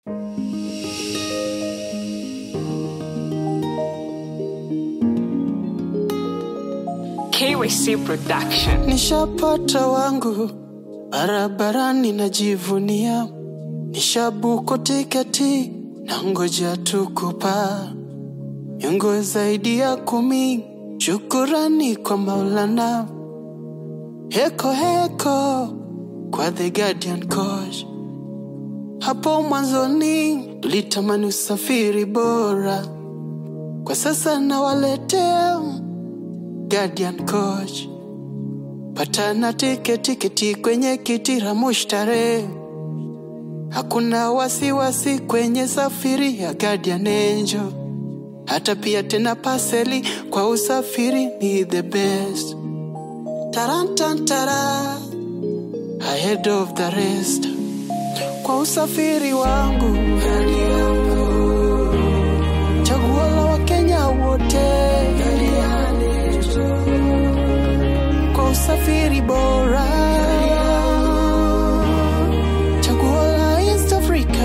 KYC Production. Nishapata wangu barabarani, najivunia. Nishabuko tiketi na ngoja tukupa miongo zaidi ya kumi. Shukurani kwa Maulana, heko heko kwa The Guardian Coach. Hapo mwanzoni tulitamani usafiri bora, kwa sasa nawaletea Guardian Coach. Patana tiketi kiti kwenye kiti la mushtare, hakuna wasiwasi kwenye safiri ya Guardian Angel. Hata pia tena paseli kwa usafiri ni the best. Tarantantara, ahead of the rest. Kwa usafiri wangu gari yangu, chaguo la Wakenya wote kwa usafiri bora, chaguo la East Africa.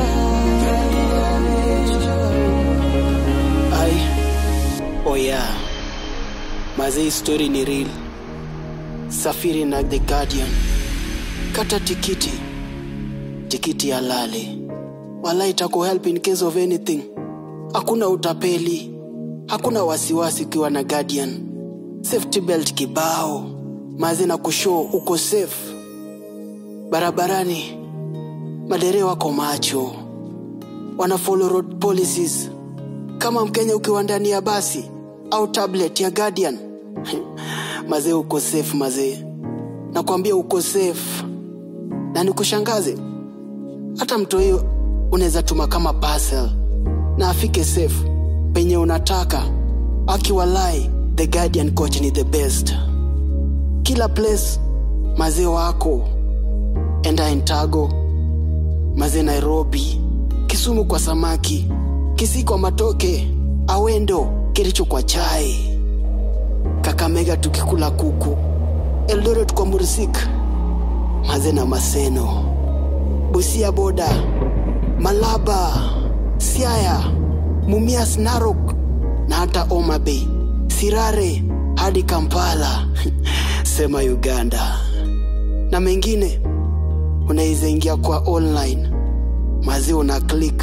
Ai, oh yeah, mazee, story ni real. Safiri na The Guardian, kata tikiti, tikiti halali, wala itaku help in case of anything. Hakuna utapeli, hakuna wasiwasi ukiwa na Guardian. Safety belt kibao, mazi na kushow uko safe barabarani. Madereva wako macho, wana follow road policies. Kama Mkenya ukiwa ndani ya basi au tablet ya Guardian mazee, uko safe mazee, nakwambia uko safe. Na nikushangaze, hata mtu hiyo unaweza tuma kama parcel na afike safe penye unataka. Akiwalai, The Guardian Coach ni the best. Kila place mazee wako, enda Intago, mazee Nairobi, Kisumu kwa samaki, Kisii kwa matoke, Awendo, Kericho kwa chai, Kakamega tukikula kuku, Eldoret kwa mursik, mazee na Maseno, Busia boda, Malaba, Siaya, Mumias, Narok na hata Homa Bay, Sirare hadi Kampala sema Uganda na mengine. Unaweza ingia kwa online mazi, una click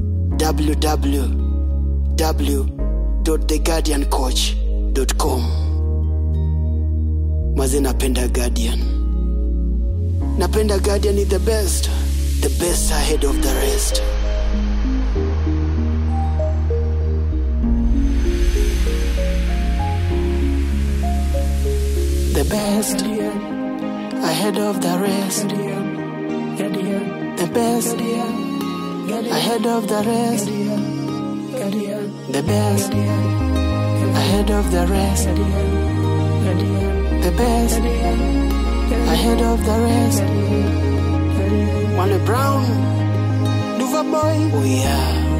www.theguardiancoach.com. Mazi, napenda Guardian, napenda Guardian is the best, the best ahead of the rest. the best ahead of the rest. The best ahead of the rest. The best ahead of the rest. The best ahead of the rest. Wale Brown, Duva Boy, oh yeah.